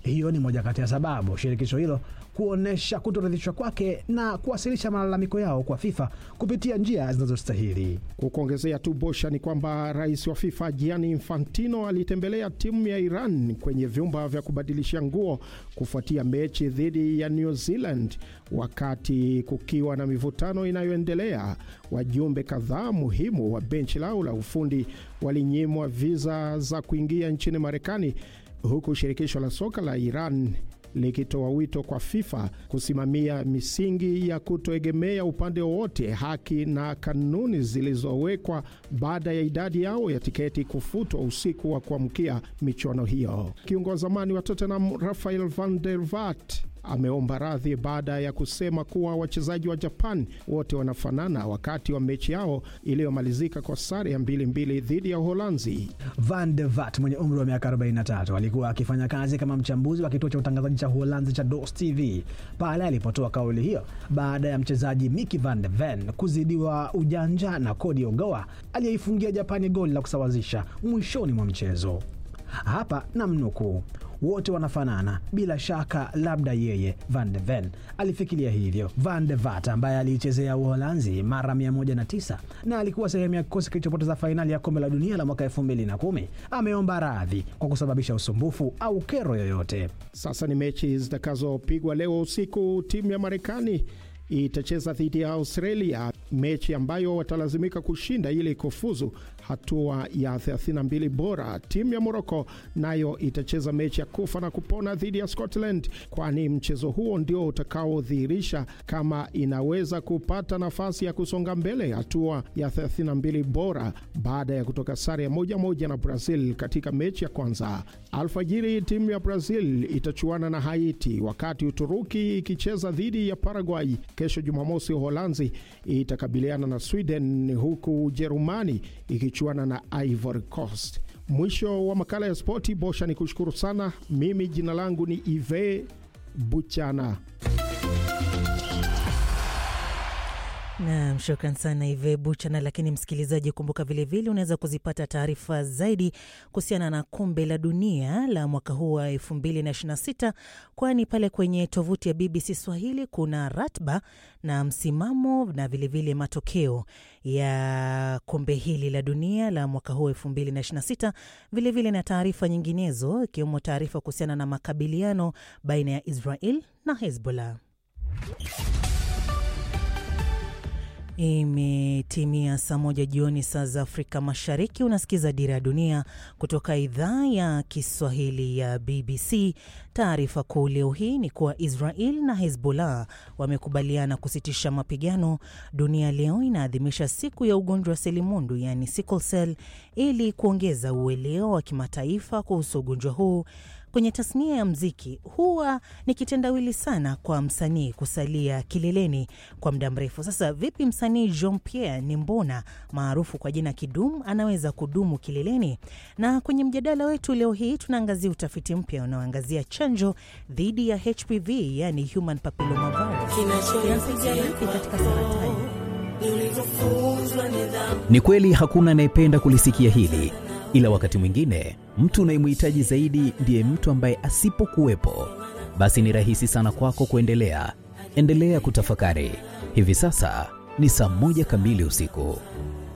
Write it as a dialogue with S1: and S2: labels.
S1: Hiyo ni moja kati ya sababu shirikisho hilo kuonyesha kutoridhishwa kwake na kuwasilisha malalamiko yao kwa FIFA kupitia njia zinazostahili.
S2: Kukuongezea tu Bosha ni kwamba rais wa FIFA Gianni Infantino alitembelea timu ya Iran kwenye vyumba vya kubadilisha nguo kufuatia mechi dhidi ya New Zealand, wakati kukiwa na mivutano inayoendelea. Wajumbe kadhaa muhimu wa benchi lao la ufundi walinyimwa viza za kuingia nchini Marekani, huku shirikisho la soka la Iran likitoa wito kwa FIFA kusimamia misingi ya kutoegemea upande wowote, haki na kanuni zilizowekwa baada ya idadi yao ya tiketi kufutwa usiku wa kuamkia michuano hiyo. Kiungo wa zamani wa Tottenham Rafael van der Vaart ameomba radhi baada ya kusema kuwa wachezaji wa Japan wote wanafanana wakati wa mechi yao iliyomalizika kwa sare ya mbili mbili dhidi ya Uholanzi.
S1: Van de Vat mwenye umri wa miaka 43 alikuwa akifanya kazi kama mchambuzi wa kituo cha utangazaji cha Uholanzi cha DOS TV pale alipotoa kauli hiyo baada ya mchezaji Micky van de Ven kuzidiwa ujanja na Cody Ogawa aliyeifungia Japani goli la kusawazisha mwishoni mwa mchezo. Hapa namnukuu, wote wanafanana bila shaka, labda yeye Van de Ven alifikiria hivyo. Van de Vat ambaye aliichezea Uholanzi mara 109 na alikuwa sehemu ya kikosi kilichopoteza fainali ya kombe la dunia la mwaka 2010 ameomba radhi kwa kusababisha usumbufu au kero yoyote.
S2: Sasa ni mechi zitakazopigwa leo usiku. Timu ya Marekani itacheza dhidi ya Australia, mechi ambayo watalazimika kushinda ili kufuzu hatua ya 32 bora. Timu ya Moroko nayo itacheza mechi ya kufa na kupona dhidi ya Scotland, kwani mchezo huo ndio utakaodhihirisha kama inaweza kupata nafasi ya kusonga mbele hatua ya 32 bora baada ya kutoka sare ya moja moja na Brazil katika mechi ya kwanza. Alfajiri timu ya Brazil itachuana na Haiti, wakati Uturuki ikicheza dhidi ya Paraguay. Kesho Jumamosi, Uholanzi itakabiliana na Sweden, huku Ujerumani ikichuana na Ivory Coast. Mwisho wa makala ya spoti. Bosha ni kushukuru sana. Mimi jina langu ni Ive Buchana.
S3: Nam, shukran sana Ive Buchana. Lakini msikilizaji, kumbuka vilevile unaweza kuzipata taarifa zaidi kuhusiana na kombe la dunia la mwaka huu wa 2026 kwani pale kwenye tovuti ya BBC Swahili kuna ratba na msimamo na vilevile vile matokeo ya kombe hili la dunia la mwaka huu 2026, vilevile na taarifa nyinginezo, ikiwemo taarifa kuhusiana na makabiliano baina ya Israel na Hezbollah. Imetimia saa moja jioni saa za Afrika Mashariki. Unasikiza Dira ya Dunia kutoka idhaa ya Kiswahili ya BBC. Taarifa kuu leo hii ni kuwa Israel na Hezbollah wamekubaliana kusitisha mapigano. Dunia leo inaadhimisha siku ya ugonjwa wa selimundu, yaani sickle cell, ili kuongeza uelewa wa kimataifa kuhusu ugonjwa huu. Kwenye tasnia ya mziki huwa ni kitendawili sana kwa msanii kusalia kileleni kwa muda mrefu. Sasa vipi msanii Jean Pierre Nimbona maarufu kwa jina Kidum anaweza kudumu kileleni? Na kwenye mjadala wetu leo hii tunaangazia utafiti mpya unaoangazia chanjo dhidi ya HPV, yani human papilloma virus inasaidia vipi katika saratani.
S4: Ni kweli hakuna anayependa kulisikia hili, ila wakati mwingine mtu unayemhitaji zaidi ndiye mtu ambaye asipokuwepo, basi ni rahisi sana kwako kuendelea. Endelea kutafakari. Hivi sasa ni saa moja kamili usiku.